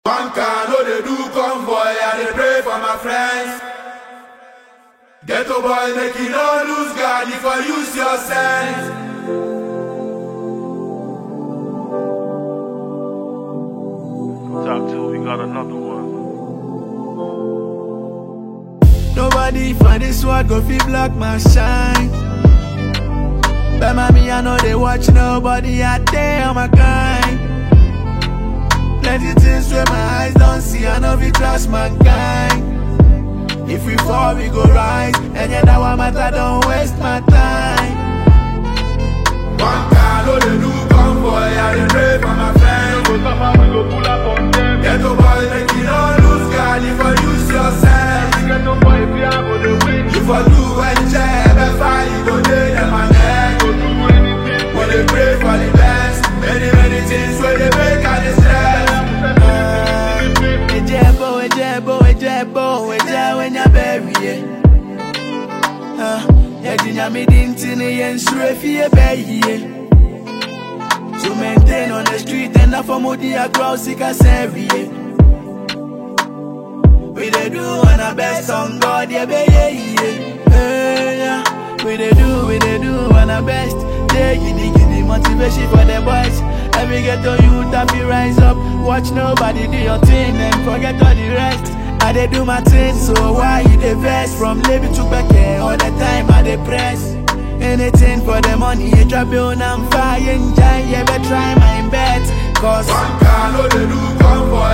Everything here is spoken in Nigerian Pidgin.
One car no dey do convoy, I dey pray for my friends. Ghetto boy make you no lose guard if I use your sense. Top two, we got another one. Nobody for this world go fit block my shine. But mommy, I know they watch nobody out there on my grind. Plenty things where my eyes don't see, I know we trust mankind. If we fall, we go rise, and yet that one matter don't waste my time. One car no dey do convoy, I dey pray for my friends. Go suffer, we go pull up on them. Ghetto boy make you no lose guard if I use your sense. Ghetto boy, if you are gonna win, If I do enjoy, better you go dey them my neck. go do anything. We dey pray for the best. Many many things where they make I dey stress. Ejebo, ejebo, ejebo, eja when you bury it. Ah, Ejinya mi dintini yen sure fie bury To maintain on the street and not for modi a grow sick as every We dey do on our best on God, yeah, be yeah, yeah. Eh, yeah. We dey do, we dey do on our best. Yeah, giddy, giddy, motivation for the boys. Every ghetto youth that be rise up. Watch nobody do your thing and forget all the rest. I dey do my thing, so why you dey vex? From Levy to Becker, all the time I dey press. Anything for the money, you drop on I'm fire, enjoy, yeah, but try my bet. Cause One car no dey do convoy,